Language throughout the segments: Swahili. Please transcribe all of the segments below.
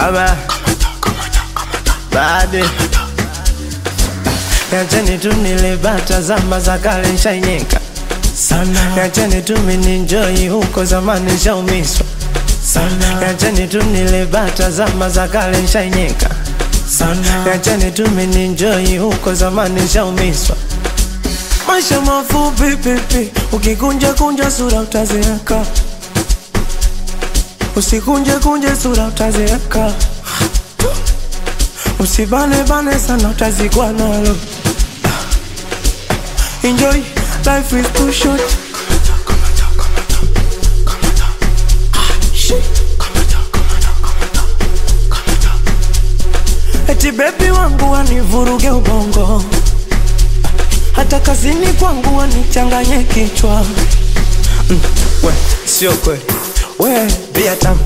baba bade Yacheni tu nilibata zama za kale nshainyeka sana Yacheni tu mininjoi huko zamani nshaumiswa sana Yacheni tu nilibata zama za kale nshainyeka sana Yacheni tu mininjoi huko zamani nshaumiswa Maisha mafupi pipi, ukikunja kunja sura utazeeka, usikunje kunje sura utazeeka, usibane bane sana utazikwa nalo. Enjoy, life is too short. Eti bebi wangu wanivuruge ubongo hata kazini kwangu wanichanganye kichwa mm, we sio kweli we bia tamu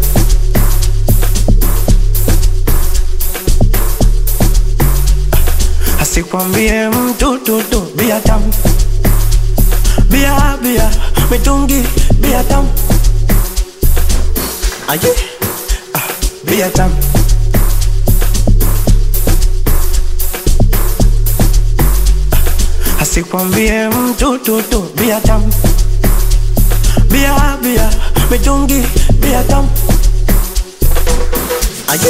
asikwambie mtu tutu bia tamu bia bia mitungi bia tamu aje ah, bia tamu asikwambie mtu tutu bia tamu bia bia mitungi bia tamu aje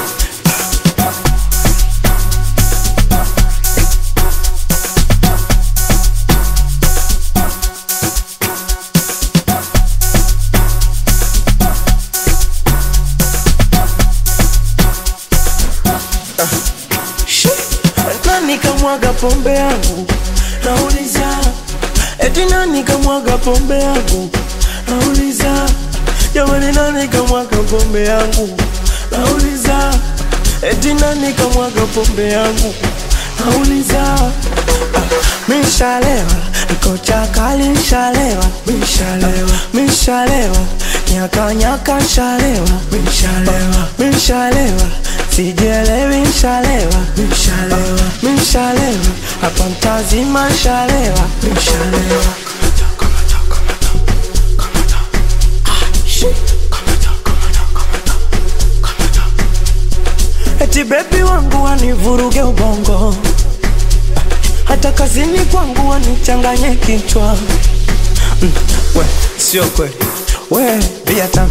Shi, nani kamwaga pombe yangu nauliza eti nani kamwaga pombe yangu nauliza jamani nani kamwaga pombe yangu nauliza eti nani kamwaga pombe yangu nauliza ah, mishalewa niko chakali nshalewa mishalewa mishalewa nyaka nyaka nshalewa mishalewa mishalewa sijelewi nshalewa mishalewa mishalewa hapa mtazima nshalewa mishalewa eti bebi wangu wanivuruge ubongo hata kazini kwangu wanichanganye kichwa mm, we sio kweli we bia tamu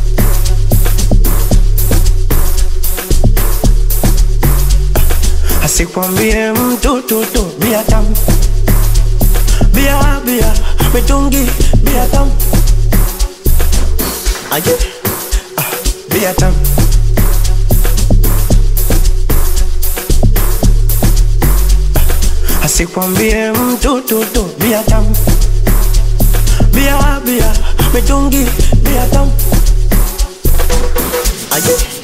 asikwambie mtu tutu bia tamu bia bia mitungi bia tamu aje ah, bia tamu asikwambie mtu tutu bia tamu bia bia mitungi bia tamu aje